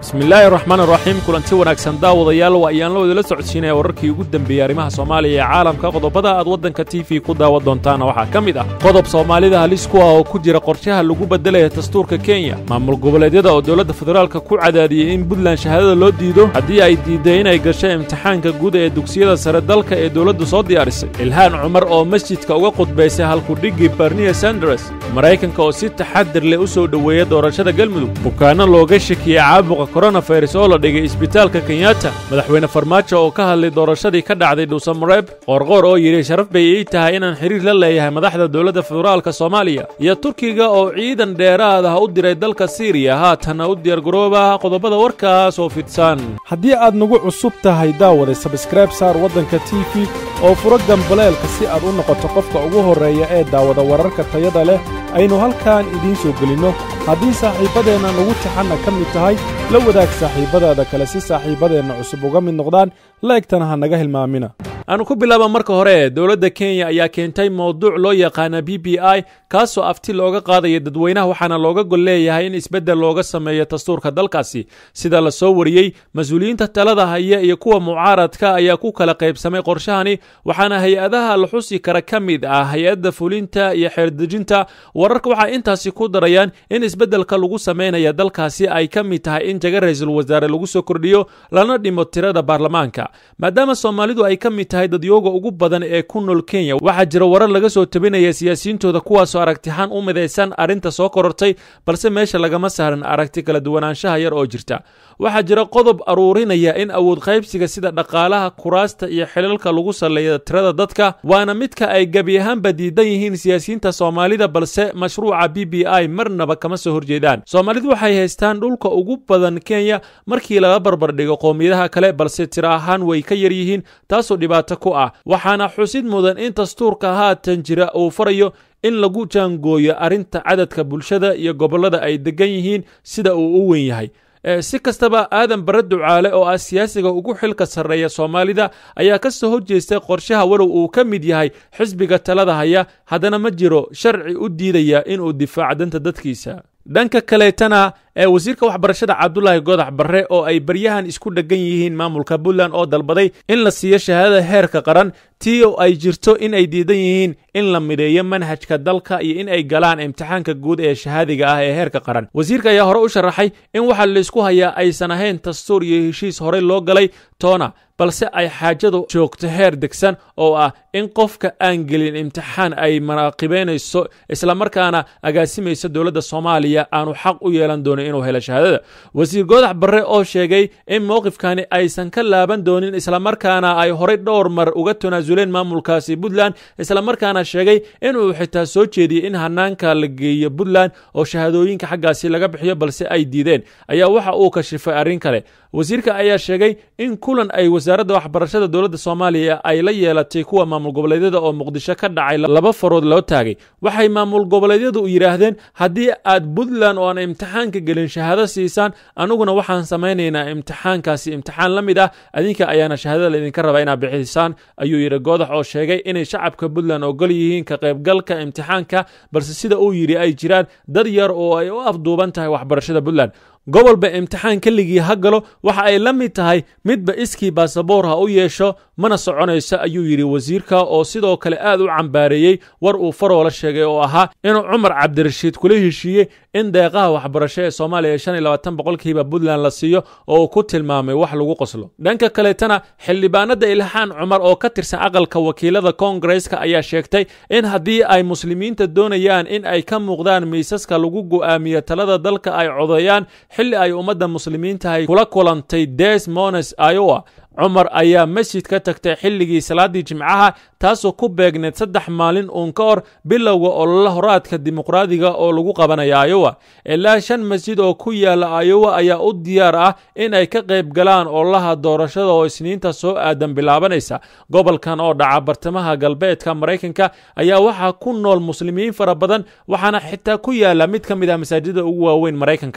bismillaahi raxmaan raxiim kulanti wanaagsan daawadayaal waa ayaan la wadala socodsiinaya wararkii ugu dembeeyey arrimaha soomaaliya ee caalamka qodobada aad waddanka t v ku daawan doontaana waxaa ka mid ah qodob soomaalida halis ku ah oo ku jira qorshaha lagu beddelaya dastuurka kenya maamul goboleedyada oo dowladda federaalka ku cadaadiyey in puntland shahaadada loo diido haddii ay diidday inay gasho imtixaanka guud ee dugsiyada sare dalka ee dowladdu soo diyaarisay ilhaan cumar oo masjidka uga qudbaysay halkudhigii barniya sanders maraykanka oo si taxadir leh u soo dhoweeya doorashada galmudug bukaanno looga shakiyey caabuqa koronafayras oo la dhigay isbitaalka kenyatta madaxweyne farmaajo oo ka hadlay doorashadii ka dhacday dhuusamareeb qoorqoor oo yidhi sharaf bay ii tahay inaan xiriir la leeyahay madaxda dowladda federaalka soomaaliya iyo turkiga oo ciidan dheeraad ah u diray dalka siiriya haatanna u diyaargarooba qodobada warkaas oo fidsan haddii aad nagu cusub tahay daawada sabskrayb saar waddanka t v oo furo gambaleelka si aad u noqoto qofka ugu horreeya ee daawada wararka tayada leh aynu halkan idiin soo gelinno haddii saaxiibbadeenna nagu taxanna ka mid tahay la wadaag saaxiibbadaada kale si saaxiibbadeenna cusub uga mid noqdaan laegtana ha naga hilmaamina aanu ku bilaaba marka hore dowladda kenya ayaa keentay mowduuc loo yaqaana b b i kaasoo afti looga qaadaya dadweynaha waxaana looga gol leeyahay in isbeddel looga sameeyo dastuurka dalkaasi sida la soo wariyey mas-uuliyiinta talada haya iyo kuwa mucaaradka ayaa ku kala qaybsamay qorshahani waxaana hay-adaha la xusi kara ka mid ah hay-adda fulinta iyo xeerdejinta wararka waxay intaasi ku darayaan in isbeddelka lagu samaynaya dalkaasi ay ka mid tahay in jaga ra-iisul wasaare lagu soo kordhiyo lana dhimo tirada baarlamaanka maadaama soomaalidu ay ka mid tahay dadyooga ugu badan ee ku nool kenya waxaa jira warar laga soo tabinaya siyaasiyiintooda kuwaasoo aragtixaan u midaysan arrinta soo korortay balse meesha lagama saaran aragti kala duwanaanshaha yar oo jirta waxaa jira qodob aruurinaya in awood qaybsiga sida dhaqaalaha kuraasta iyo xilalka lagu salleeya tirada dadka waana midka ay gebi ahaanba diidan yihiin siyaasiyiinta soomaalida balse mashruuca b b i marnaba kama soo horjeedaan soomaalidu waxay haystaan dhulka ugu badan kenya markii laga barbardhigo qowmiyadaha kale balse tiro ahaan way ka yar yihiin taasoo dhibaato ku ah waxaana xusid mudan in dastuurka haatan jira uu farayo in lagu jaangooyo arrinta cadadka bulshada iyo gobollada ay degan yihiin sida uu u weyn yahay si kastaba aadan bare ducaale oo ah siyaasiga ugu xilka sarreeya soomaalida ayaa ka soo horjeestay qorshaha walow uu ka mid yahay xisbiga talada haya haddana ma jiro sharci u diidaya inuu difaaco danta dadkiisa dhanka kaleetana ee wasiirka waxbarashada cabdulaahi godax barre oo ay baryahan isku dheggan yihiin maamulka puntland oo dalbaday in la siiyo shahaadada heerka qaran tii oo ay jirto in ay diidan yihiin in la midheeyo manhajka dalka iyo in ay galaan imtixaanka guud ee shahaadiga ah ee heerka qaran wasiirka ayaa hore u sharaxay in waxa laysku hayaa aysan ahayn dastuur iyo heshiis horey loo galay toona balse ay xaajadu joogto heer degsan oo ah in qofka aan gelin imtixaan ay manaaqibaynayso islamarkaana agaasimayso dowladda soomaaliya aanu xaq u yeelan doonin inuu helo shahaadada wasiir goodax barre oo sheegay in mowqifkani aysan ka laaban doonin islamarkaana ay horey dhowr mar uga tanaasuleen maamulkaasi puntland islamarkaana sheegay inuu xitaa soo jeediyey in hanaanka la geeyo puntland oo shahaadooyinka xaggaasi laga bixiyo balse ay diideen ayaa waxa uu kashifay arrin kale wasiirka ayaa sheegay in kulan ay wasaaradda waxbarashada dowladda soomaaliya ay la yeelatay kuwa maamul goboleedyada oo muqdisho ka dhacay laba farood loo taagay waxay maamul goboleedyadu yidhaahdeen haddii aad puntland oo aan imtixaanka gelin shahaado siisaan aniguna waxaan samaynaynaa imtixaankaasi imtixaan la mid ah adinka ayaana shahaadada laydinka rabaa inaad bixisaan ayuu yidhi goodax oo sheegay inay shacabka puntland ogol yihiin ka qaybgalka imtixaanka balse sida uu yidhi ay jiraan dad yar oo ay u afduuban tahay waxbarashada puntland gobolba imtixaan keligii ha galo waxa ay la mid tahay midba iskii baasaboor ha u yeesho mana soconayso ayuu yidhi wasiirka oo sidoo kale aad u cambaareeyey war uu faroola sheegay oo ahaa inuu cumar cabdirashiid kula heshiiyey in deeqaha waxbarasho ee soomaaliya shan iyo labaatan boqolkiiba puntland la siiyo oo uu ku tilmaamay wax lagu qoslo dhanka kaleetana xildhibaanada ilxaan cumar oo ka tirsan aqalka wakiilada koongareska ayaa sheegtay in haddii ay muslimiinta doonayaan in ay ka muuqdaan miisaska lagu go'aamiyo talada dalka ay codeeyaan xilli ay ummadda muslimiintahay kula kulantay des mones iowa cumar ayaa masjid ka tagtay xilligii salaaddii jimcaha taasoo ku beegneed saddex maalin uun ka hor bilowga olole horaadka dimuqraadiga oo lagu qabanaya ayowa ilaa shan masjid oo ku yaala ayowa ayaa u diyaar ah in ay ka qayb galaan ololaha doorashada oo isniinta soo aadan bilaabanaysa gobolkan oo dhaca bartamaha galbeedka maraykanka ayaa waxaa ku nool muslimiin fara badan waxaana xitaa ku yaala mid ka mid ah masaajida ugu waaweyn maraykanka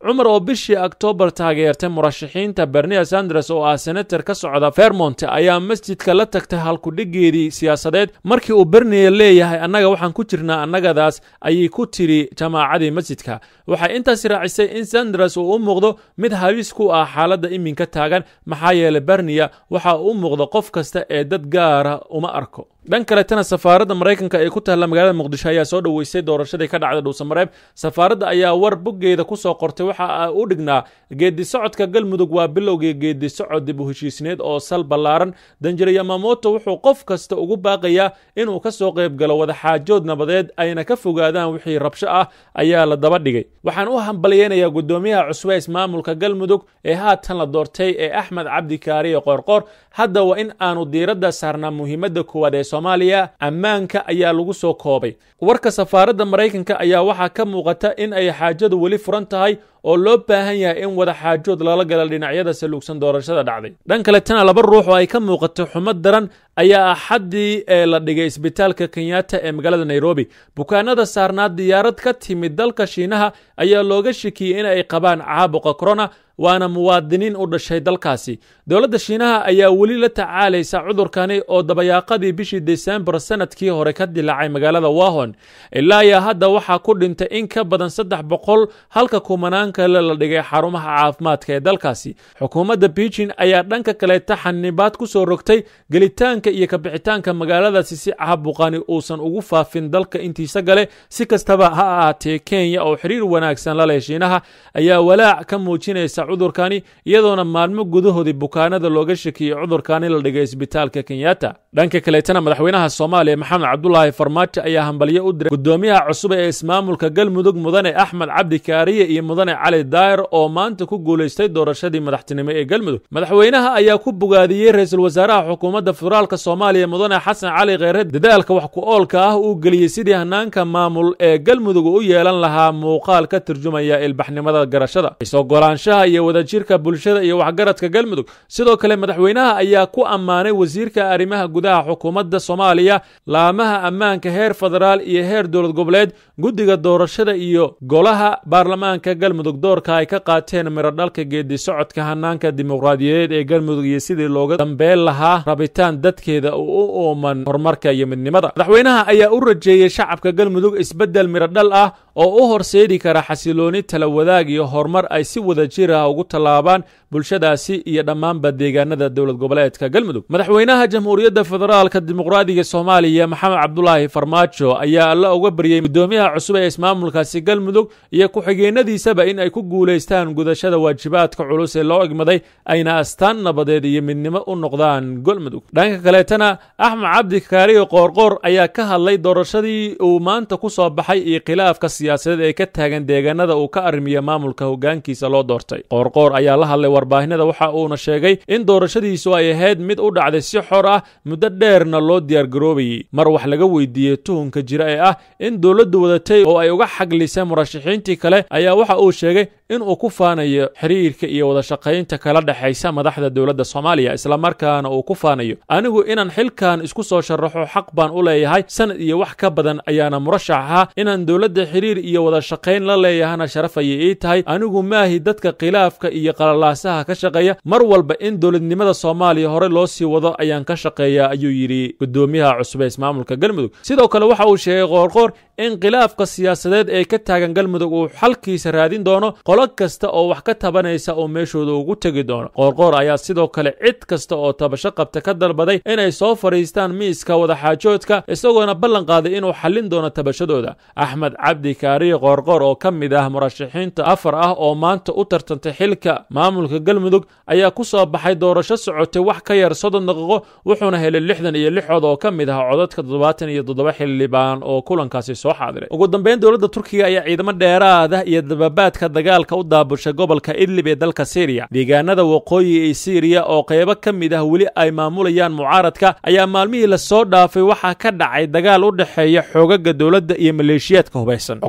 cumar oo bishii oktoobar taageertay murashaxiinta bernia sanders oo ah senator ka socda vermont ayaa masjidka la tagtay halkudhigeedii siyaasadeed markii uu bernia leeyahay annaga waxaan ku jirnaa annagadaas ayay ku tiri jamaacadii masjidka waxay intaas raacisay in sanders uu u muuqdo mid halis ku ah xaaladda iminka taagan maxaa yeelay bernia waxa uu u muuqdo qof kasta ee dad gaara uma arko dhan kaletana safaaradda maraykanka ee ku taalla magaalada muqdisho ayaa soo dhoweysay doorashadii ka dhacday dhuusamareeb safaaradda ayaa war boggeeda ku soo qortay waxa u dhignaa geedi socodka galmudug waa bilowgii geedi socod dib u heshiisneed oo sal ballaaran danjire yamamoto wuxuu qof kasta ugu baaqayaa inuu ka soo qayb galo wadaxaajood nabadeed ayna ka fogaadaan wixii rabsho ah ayaa la daba dhigay waxaan u hambalyeynayaa guddoomiyaha cusube ismaamulka galmudug ee haatan la doortay ee axmed cabdi kaariye qoorqoor hadda waa in aanu diiradda saarnaa muhiimadda koowaad ee soomaaliya ammaanka ayaa lagu soo koobay warka safaaradda maraykanka ayaa waxaa ka muuqata in ay xaajadu weli furan tahay oo loo baahan yahay in wada xaajood lala gala dhinacyada saluugsan doorashada dhacday dhan kaletana laba ruux oo ay ka muuqato xumad daran ayaa axaddii ee la dhigay isbitaalka kenyatta ee magaalada nairobi bukaanada saarnaa diyaarad ka timid dalka shiinaha ayaa looga shakiyey in ay qabaan caabuqa corona waana muwaadiniin u dhashay dalkaasi dowladda shiinaha ayaa weli la tacaalaysa cudurkani oo dabayaaqadii bishii desembar sanadkii hore ka dilaacay magaalada wahon ilaa iyo hadda waxaa ku dhintay in ka badan saddex boqol halka kumanaan kale la dhigay xarumaha caafimaadka ee dalkaasi xukuumadda beijing ayaa dhanka kaleeta xanibaad ku soo rogtay gelitaanka iyo kabixitaanka magaaladaasi si caabuqani uusan ugu faafin dalka intiisa gale si kastaba ha ahaatee kenya oo xiriir wanaagsan la leh shiinaha ayaa walaac ka muujinaysa cudurkani iyadoona maalmo gudahoodii bukaanada looga shakiyey cudurkani la dhigay isbitaalka kenyatta dhanka kaleetana madaxweynaha soomaaliya maxamed cabdulaahi farmaajo ayaa hambalyo u diray guddoomiyaha cusub ee ismaamulka galmudug mudane axmed cabdi kaariye iyo mudane cali daayir oo maanta ku guulaystay doorashadii madaxtinimo ee galmudug madaxweynaha ayaa ku bogaadiyey ra-iisul wasaaraha xukuumadda federaalk soomaaliya mudane xasan cali kheyre dadaalka wax ku oolka ah uu geliyey sidii hanaanka maamul ee galmudug u yeelan lahaa muuqaal ka turjumaya ilbaxnimada garashada isogolaanshaha iyo wadajirka bulshada iyo waxgaradka galmudug sidoo kale madaxweynaha ayaa ku ammaanay wasiirka arrimaha gudaha xukuumadda soomaaliya laamaha ammaanka heer federaal iyo heer dowlad goboleed guddiga doorashada iyo golaha baarlamaanka galmudug doorka ay ka qaateen mirodhalka geedi socodka hanaanka dimuqraadiyadeed ee galmudug iyo sidii looga dambeyn lahaa rabitaan dadkeeda uu u uuman horumarka iyo midnimada madaxweynaha ayaa u rajeeyey shacabka galmudug isbeddel mirodhal ah oo u horseedi kara xasilooni tala wadaag iyo horumar ay si wada jir ah ugu tallaabaan bulshadaasi iyo dhammaanba deegaanada dowlad goboleedka galmudug madaxweynaha jamhuuriyadda federaalka dimuqraadiga soomaaliya maxamed cabdulaahi farmaajo ayaa alla uga baryey guddoomiyaha cusub ee ismaamulkaasi galmudug iyo ku-xigeenadiisaba in ay ku guulaystaan gudashada waajibaadka culus ee loo egmaday ayna astaan nabadeed iyo midnimo u noqdaan galmudug dhanka kaleetana axmed cabdi kaariyo qoorqoor ayaa ka hadlay doorashadii uu maanta ku soo baxay iyo khilaafka siyaasadeed ee ka taagan deegaanada uu ka arrimiya maamulka hogaankiisa loo doortay qoorqoor ayaa la hadlay warbaahinada waxa uuna sheegay in doorashadiisu ay ahayd mid u dhacday si xor ah muddo dheerna loo diyaargaroobayey mar wax laga weydiiyey tuhunka jira ee ah in dowladdu wadatay oo ay uga xaglisay murashaxiintii kale ayaa waxa uu sheegay inuu ku faanayo xiriirka iyo wadashaqaynta kala dhexaysa madaxda dowladda soomaaliya islamarkaana uu ku faanayo anigu inaan xilkan isku soo sharaxo xaq baan u leeyahay sanad iyo wax ka badan ayaana murashax ahaa inaan dowladda xiriir iyo wadashaqayn la leeyahana sharaf ayay ii tahay anigu maahi dadka khilaafka iyo qalalaasaha ka shaqeeya mar walba in dowladnimada soomaaliya hore loo sii wado ayaan ka shaqeeyaa ayuu yidhi guddoomiyaha cusub ee ismaamulka galmudug sidoo kale waxa uu sheegay qoorqoor in khilaafka siyaasadeed ee ka taagan galmudug uu xalkiisa raadin doono qolo kasta oo wax ka tabanaysa oo meeshooda ugu tegi doono qoorqoor ayaa sidoo kale cid kasta oo tabasho qabta ka dalbaday inay soo fadhiistaan miiska wadaxaajoodka isagoona ballan qaaday inuu xallin doono tabashadooda axmed cabdi kaariye qoorqoor oo ka mid ah murashaxiinta afar ah oo maanta u tartantay xilka maamulka galmudug ayaa ku soo baxay doorasho socotay wax ka yar soddon daqiiqo wuxuuna helay lixdan iyo lix cod oo ka mid ah codadka toddobaatan iyo toddoba xildhibaan oo kulankaasi soo xaadiray ugu dambeyn dowladda turkiga ayaa ciidamo dheeraada iyo dababaadka dagaalka u daabushay gobolka idlib ee dalka syriya deegaanada waqooyi ee syriya oo qaybo ka mid ah weli ay maamulayaan mucaaradka ayaa maalmihii lasoo dhaafay waxaa ka dhacay dagaal u dhexeeya xoogaga dowladda iyo maleeshiyaadka hubaysan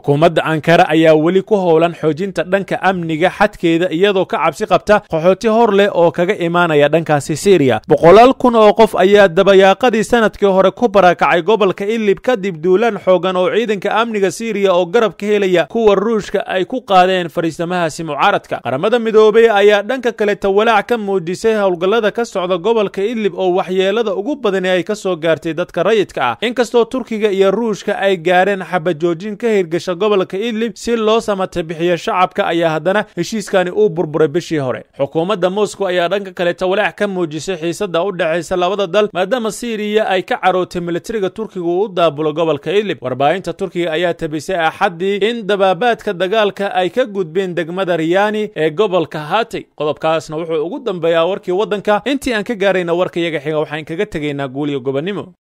xukuumadda ankara ayaa weli ku howlan xoojinta dhanka amniga xadkeeda iyadoo ka cabsi qabta qaxooti hor leh oo kaga imaanaya dhankaasi syriya boqolaal kun oo qof ayaa dabayaaqadii sanadkii hore ku barakacay gobolka idlib kadib duulaan xoogan oo ciidanka amniga syriya oo garab ka helaya kuwa ruushka ay ku qaadeen fariisamahaasi mucaaradka qaramada midoobey ayaa dhanka kaleta walaac ka muujisay howlgallada ka socda gobolka idlib oo waxyeelada ugu badani ay ka soo gaartay dadka rayidka ah inkastoo turkiga iyo ruushka ay gaareen xabajoojin ka hirgasha gobolka idlib si loo samata bixiyo shacabka ayaa haddana heshiiskani uu burburay bishii hore xukuumadda moscow ayaa dhanka kaleta walaac ka muujisay xiisada u dhexaysa labada dal maadaama syriya ay ka carootay militariga turkiga uu u daabulo gobolka idlib warbaahinta turkiga ayaa tabisay axaddii in dabaabaadka dagaalka ay ka gudbeen degmada riyani ee gobolka hatay qodobkaasna wuxuu ugu dambeeyaa warkii waddanka intii aan ka gaarayna warka iyaga xiga waxaan kaga tegaynaa guuliyo gobonnimo